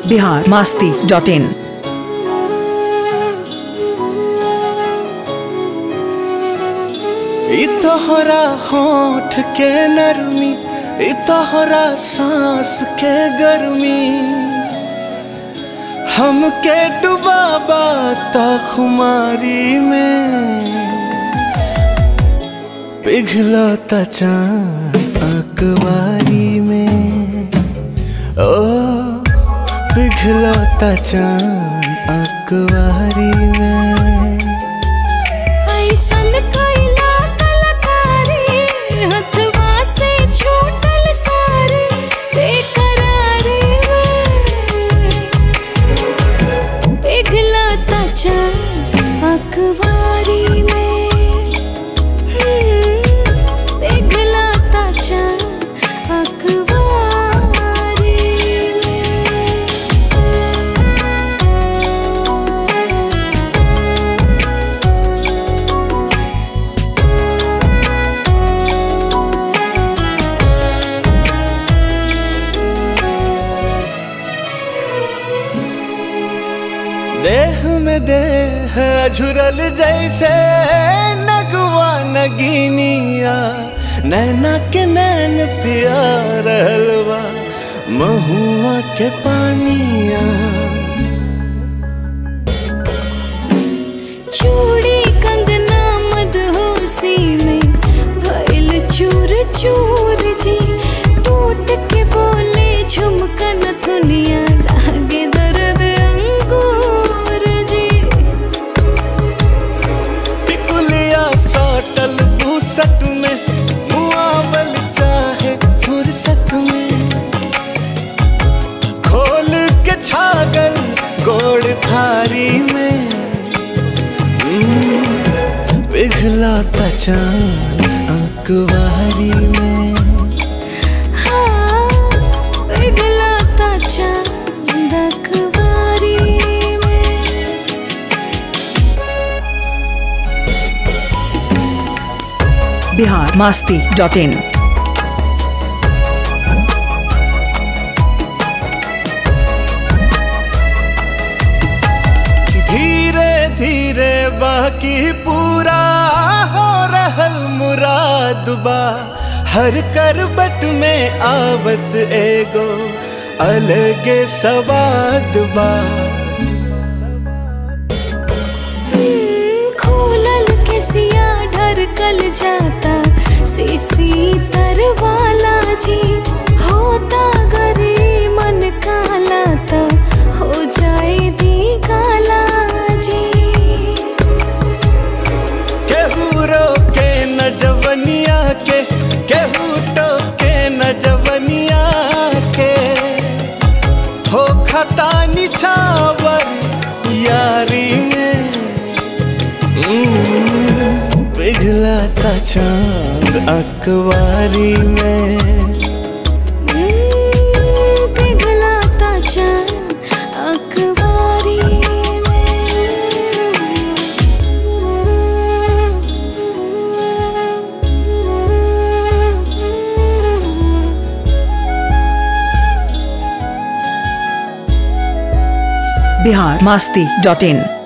Bihar Masti dot in इ तोहरा होठ के नरमी इ तोहरा सांस के गर्मी हमके डुबाबा ता खुमारी में पिघलता चांद अकवारी में ओ पिघलता चांद अकवारी में ऐसन कैला कलाकारी हथवा से छूटल सारे बेकरारी में पिघलता चांद अखबारी में हम्म, पिघलता चांद अखबारी में देह में देह झुरल जैसे नगवा नगीनिया नैना के नैन पिया रहलवा महुआ के पानिया चूड़ी कंगना मदहोशी में भइल चूर चूर जी टूट के बोले झुमकन दुनिया लागे दर्द अंगूर जी टिकुलिया साटल बूसट में मुआवल चाहे फुर्सत में खोल के छागल गोड़ थारी में हम्म, पिघलाता चांद अकवारी में हाँ पिघलाता चांद अखबारी में बिहार मास्ती डॉट इन धीरे धीरे बाकी पूरा हो रहल मुरादबा हर करबट में आवत एगो अलगे सवादबा खोलल के सिया ढरकल जाता सीसी तरवाला जी होता गरे मन काला ता हो जाए दी काला जी केहू रोके न जवनिया के केहू टोके न जवनिया के हो खता निछावर यारी में हम्म, पिघलाता चांद अकवारी में हम्म, पिघलाता चांद अखबारी में बिहार मास्ती डॉट इन